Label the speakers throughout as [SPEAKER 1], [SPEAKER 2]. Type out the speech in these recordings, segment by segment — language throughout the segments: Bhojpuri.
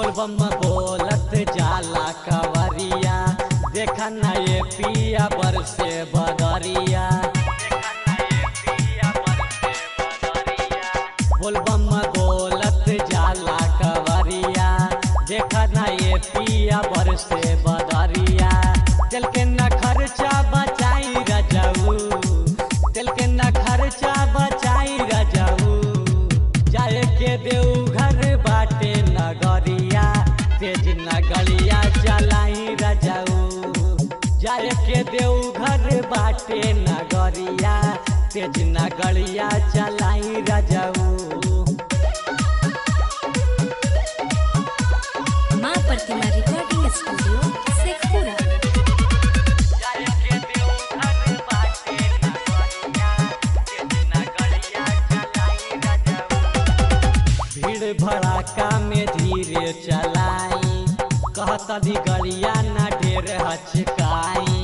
[SPEAKER 1] बोलबम बोलत जाला कवरिया देखा ना ये पिया बरसे बदरिया बोलबम बोलत जाला कवरिया देखा ना ये पिया बरसे बदरिया दिल के न खर्चा बचाई रजाऊ दिल के न खर्चा बचाई रजाऊ जाए के देऊ घर बाटे नगरिया तेज नगरिया चलाई रजाऊ जाए के देऊ घर बाटे नगरिया तेज नगरिया चलाई रजाऊ
[SPEAKER 2] माँ प्रतिमा रिकॉर्डिंग स्टूडियो शेखपुरा
[SPEAKER 1] भीड़ भड़ाका में धीरे चलाई कहता दी गड़िया ना ढेर हचकाई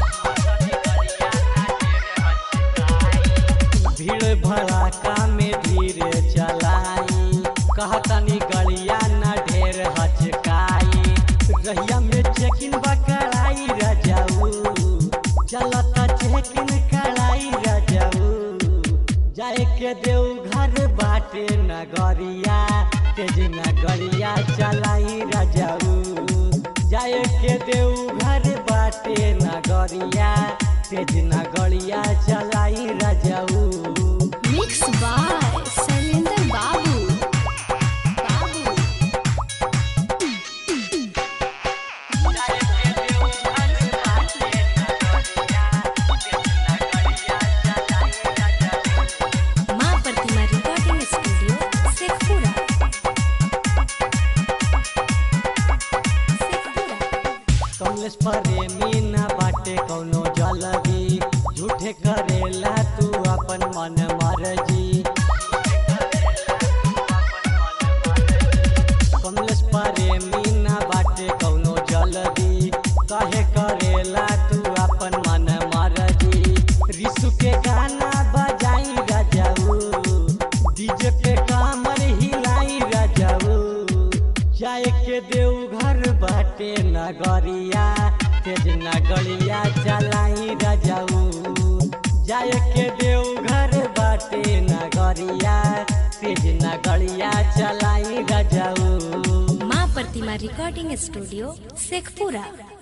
[SPEAKER 1] भीड़ भड़ाका में धीरे चलाई कहता नी गड़िया ना ढेर हचकाई रहिया में चेकिन बकराई रजाऊ चलता चेकिन कराई रजाऊ जाए के देऊ घर बाटे नगरिया तेज नगरिया चलाई रजाऊ जाए के देऊ घर बाटे नगरिया तेज नगरिया चलाई रजाऊ
[SPEAKER 2] मिक्स बाय शैलेंद्र बाबू बाबू माँ प्रतिमा रिकॉर्डिंग स्टूडियो शेखपुरा शेखपुरा
[SPEAKER 1] कमलेश प्रेमी न बाटे कौनो जलगी झूठे करेला तू अपन मन मर्जी कमलेश प्रेमी न बाटे कौनो जलगी कहे करेला तू अपन मन मर्जी रिसु के गाना बजाई रजाऊ डीजे पे कामर हिलाई रजाऊ जाए के देऊ घर बाटे नगरिया तेज नगरिया चलाई रजाऊ जाए के देऊ घर बाटे नगरिया तेज नगरिया चलाई रजाऊ
[SPEAKER 2] माँ प्रतिमा रिकॉर्डिंग स्टूडियो शेखपुरा